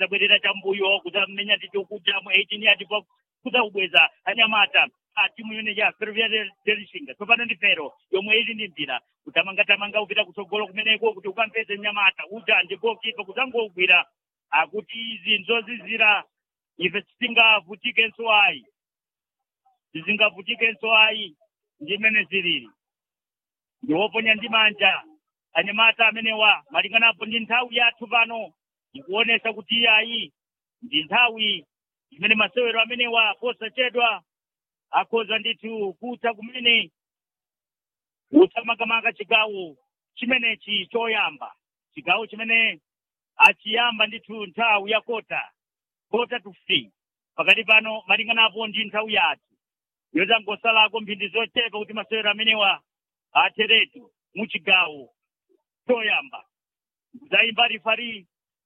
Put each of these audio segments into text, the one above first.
kudzabwerera chambuyo kudzamenya ndithu kuja mu 18 yatipo kudzakubweza anyamata a timu imene ya ferroviaria delishinga tsopano ndi fero yomwe ili ndi mpira kutamangatamanga kupita kutsogolo kumeneko kuti ukampeze mnyamata uja ndi gokipa kudzangogwira akuti izi nzozizira ife tisingavutikenso ayi tisingavutikenso ayi ndi imene zilili ndiwoponya ndi manja anyamata amenewa malinganapo ndi nthawi yathu pano ikuonesa kuti iyayi ndi nthawi imene masewero amenewa posachedwa akhoza ndithu kutha kumene utamakamaka chigawo chimenechi choyamba chigawo chimene achiyamba ndithu nthawi ya kota kota to free pakati pano malinganapo ndi nthawi yathu yozangosalako mphindi zochepa kuti masewero amenewa atheretu muchigawo choyamba kudzayimba rifari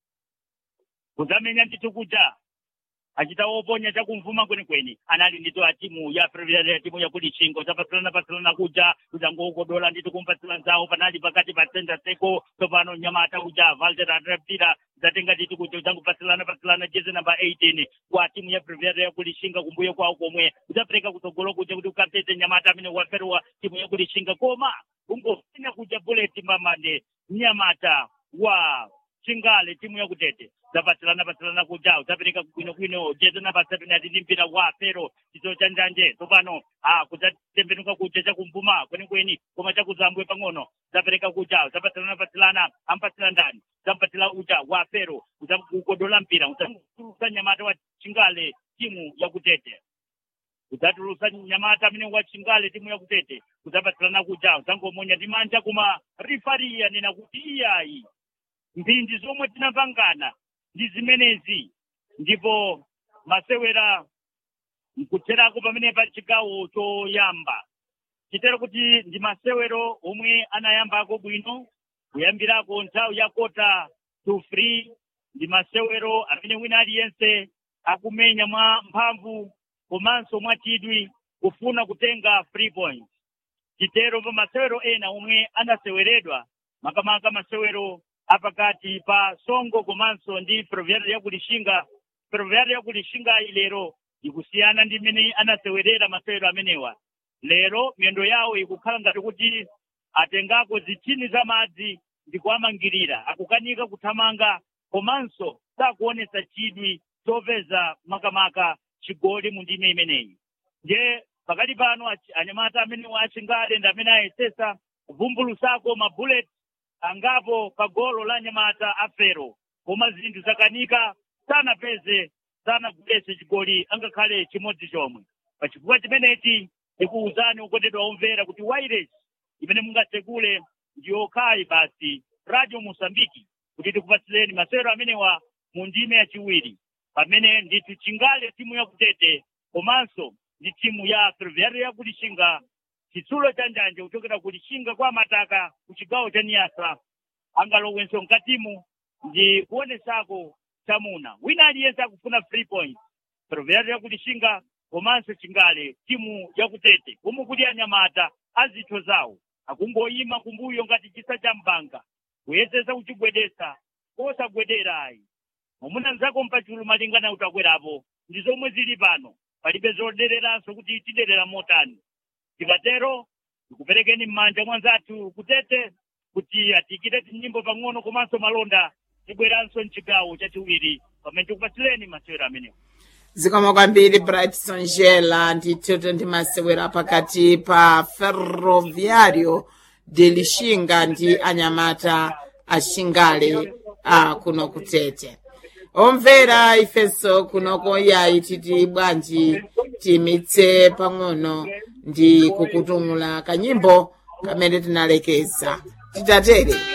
kudzamenya ndithu kuja achita woponya chakumvuma kwenikweni anali ndito a timu ya ya timu yakulichingo zapatsilana patsilana kuja kudzangokodola ndito kumpatsila nzawo panali pakati pa center seko tsopano nyamata kuja valter atraptira zatenga ndito kuja kudzangopatsilana patsilana jezi namba 18 kwa timu ya previa yakulichinga kumbuyo kwawo komwe kudzapereka kutsogolo kuja kuti ukapeze nyamata amene waferwa timu yakulichinga koma ungofanya kuja bullet mbamande nyamata wa chingale timu yakutete zapatsilana patsilana kuja udzapereka kwinokwino jezi namba seven ati ndi mpira wa fero chiso cha njanje tsopano ah kudzatembenuka kuja chakumvuma kwenikweni koma chakuzambwe pang'ono zapereka kuja zapatsilana patsilana ampatsila ndani zampatila uja wa fero udzakukodola mpira udzatulusa nyamata wa chingale timu yakutete udzatulusa nyamata amene wa chingale timu yakutete udzapatsilana kuja udzangomonya ndi manja koma rifari yanena kuti iyayi mphindi zomwe tinapangana ndi zimenezi ndipo masewera nkutherako pamene pa chigawo choyamba chitero kuti ndi masewero omwe anayambako bwino kuyambirako nthawi ya kota to free ndi masewero amene wina aliyense akumenya mwa mphamvu komanso mwa chidwi kufuna kutenga free point chitero pa masewero ena omwe anaseweredwa makamaka masewero apakati pa songo komanso ndi proviari yakulishinga proviari yakulishinga ilero ikusiyana ndi mmene anasewerera masewero amenewa lero miyendo yawo ikukhala ngati kuti atengako zitini za madzi ndi kuwamangirira akukanika kuthamanga komanso sakuonesa chidwi chopeza makamaka chigoli mu ndime imeneyi nje pakati pano achi- anyamata amenewa achingale ndi amene ayesesa kuvumbulusako mabullet angapo pa golo la nyamata afero koma zinthu zakanika sanapeze sanagulese chigoli angakhale chimodzi chomwe pachifukwa chimenechi ndikuwuzani ukondedwa omvera kuti wireless imene mungatsegule ndiyokhayi basi radio mosambiki kuti tikupatsireni masewero amenewa mu ndime yachiwiri pamene ndithu chingale timu yakutete komanso ndi timu ya ferroviario yakulishinga chitsulo cha njanje kuchokera kulishinga kwa mataka ku chigawo cha niyasa angalowenso mkatimu ndi kuonesako chamuna wina aliyense akufuna free point ferroviario yakulishinga komanso chingale timu yakutete komwe kuli anyamata azitho zawo akungoyima kumbuyo ngati chisa cha mbanga kuyesesa kuchigwedesa kosagwedera ayi mwamuna nzako mpachulu malingana utakwerapo ndi zomwe zili pano palibe zodereranso kuti tiderera motani tikatero tikuperekeni m'manja mwanzathu kutete kuti atikire tinyimbo pang'ono komanso malonda tibweranso mchigawo chachiwiri pamene tikupatsireni masewero amenewo zikomo kwambiri brightson jela ndithu ndi masewera pakati pa ferroviario de lishinga ndi anyamata ashingale a kuno kutete omvera ifenso kunoko yayi titi bwanji timitse pang'ono ndi kukutumula kanyimbo kamene tinalekeza titatere